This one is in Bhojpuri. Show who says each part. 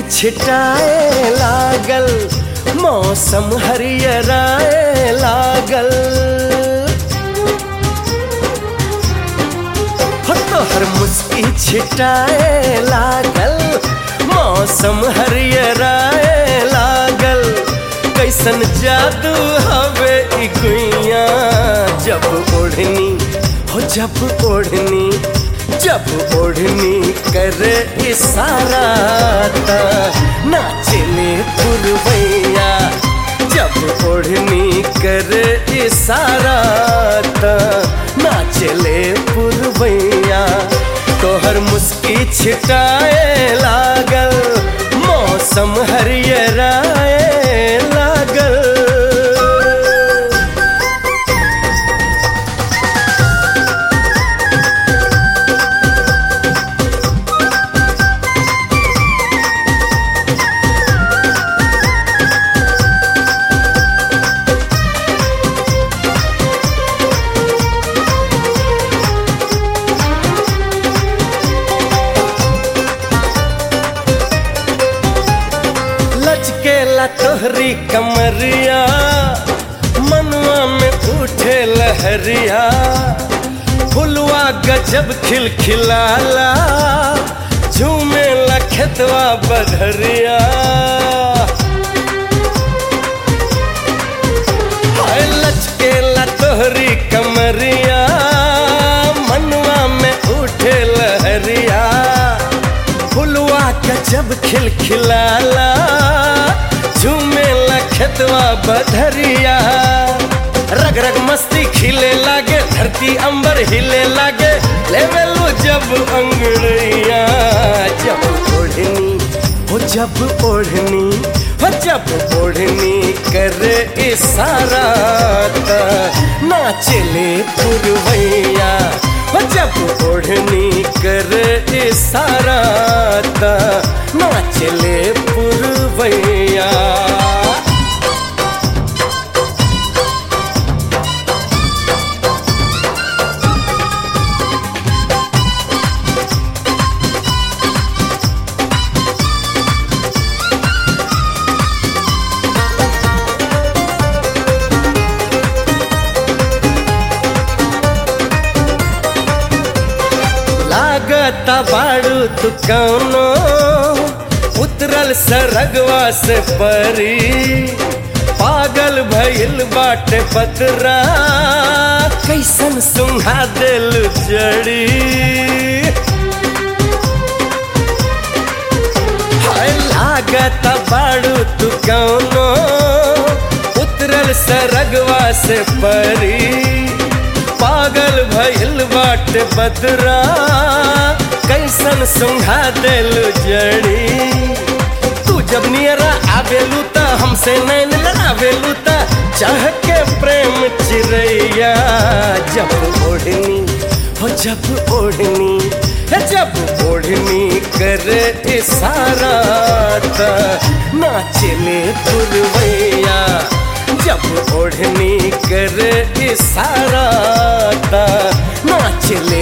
Speaker 1: छिटाए लागल मौसम हरियराए लागल हो तोहर मुस्की छिटाए लागल मौसम हरियराए लागल कैसन जादू हवे ई गुइया जब ओढ़नी हो जब ओढ़नी जब ओढ़नी करे इशारा ता नाचले पुरवैया जब ओढ़नी करे इशारा ता नाचले पुरवैया तोहर मुस्की छिटाए लागल मौसम हरियराए लागल लचकेला तोहरी कमरिया मनुआ में उठे लहरिया फुलवा गजब खिलखिलाला झूमे लखतवा बधरिया हाय लचकेला तोहरी कमरिया मनुआ में उठे लहरिया फुलवा गजब खिलखिलाला झूमे लखतवा बधरिया रग रग मस्ती खिले लागे धरती अंबर हिले लागे लेवलो जब अंगड़िया जब ओढ़नी हो जब ओढ़नी हो जब ओढ़नी करे इशारा ता नाचले पुरवैया हो जब ओढ़नी करे इशारा ता नाचले पुरवैया लागता बाड़ू तू कौनो उतरल सरगवा से परी पागल भइल बाटे पतरा कैसन सुंघा दिल जड़ी हाय लागता बाड़ू तू कौनो उतरल सरगवा से परी पागल भइल बाट बदरा कैसन सुंघा दिल जड़ी तू जब नियरा आवेलू त हमसे नैन लड़ावेलू त चाह के प्रेम चिड़ैया जब ओढ़नी हो जब ओढ़नी है जब ओढ़नी करे इशारा त नाचले पुरवैया जब ओढ़नी करे इशारा ता नाचले